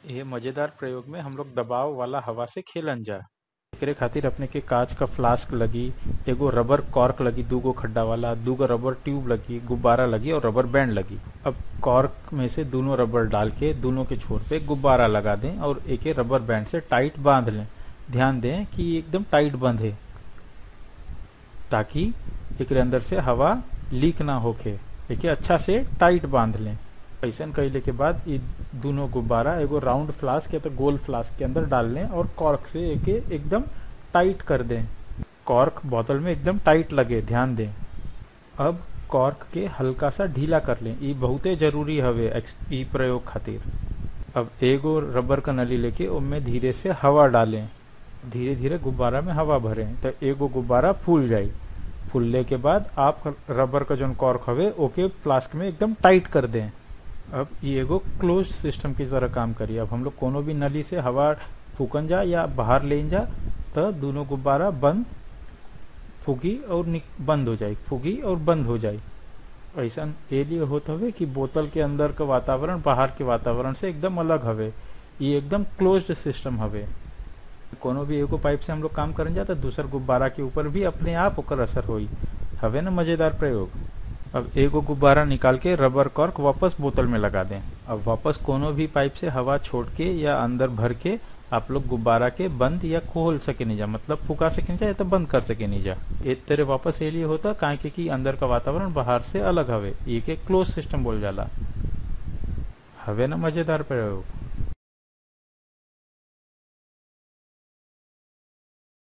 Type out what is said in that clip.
ये मजेदार प्रयोग में हम लोग दबाव वाला हवा से खेलन जा एकरे खातिर अपने के कांच का फ्लास्क लगी एगो रबर कॉर्क लगी दूगो खड्डा वाला दूगो रबर ट्यूब लगी गुब्बारा लगी और रबर बैंड लगी अब कॉर्क में से दोनों रबर डाल के दोनों के छोर पे गुब्बारा लगा दें और एक रबर बैंड से टाइट बांध लें ध्यान दें कि एकदम टाइट बंधे ताकि एक अंदर से हवा लीक ना होके एके अच्छा से टाइट बांध लें ऐसा कैले के बाद ये दोनों गुब्बारा एगो राउंड फ्लास्क या तो गोल फ्लास्क के अंदर डाल लें और कॉर्क से एके एकदम टाइट कर दें कॉर्क बोतल में एकदम टाइट लगे ध्यान दें अब कॉर्क के हल्का सा ढीला कर लें ये बहुते जरूरी हवे ई प्रयोग खातिर अब एगो रबर का नली लेके उनमें धीरे से हवा डालें धीरे धीरे गुब्बारा में हवा भरें तो एगो गुब्बारा फूल जाई फूलने के बाद आप रबर का जो कॉर्क हवे ओके फ्लास्क में एकदम टाइट कर दें अब ये एगो क्लोज सिस्टम की तरह काम करिए अब हम लोग कोनो भी नली से हवा फूकन जा या बाहर ले जा तो दोनों गुब्बारा बंद फूकी और बंद हो जाए फूकी और बंद हो जाए ऐसा ये लिए होता हवे कि बोतल के अंदर का वातावरण बाहर के वातावरण से एकदम अलग हवे ये एकदम क्लोज्ड सिस्टम हवे कोनो भी एगो पाइप से हम लोग काम करन जा तो दूसर गुब्बारा के ऊपर भी अपने आप ओकर असर होई हवे ना मजेदार प्रयोग अब एगो गुब्बारा निकाल के रबर कॉर्क वापस बोतल में लगा दें अब वापस कोनो भी पाइप से हवा छोड़ के या अंदर भर के आप लोग गुब्बारा के बंद या खोल सके नहीं जा मतलब फुका सके नहीं जा या तो बंद कर सके नहीं जा एक तरह वापस ये लिए होता काहे के कि अंदर का वातावरण बाहर से अलग हवे ये के क्लोज सिस्टम बोल जाला हवे ना मजेदार प्रयोग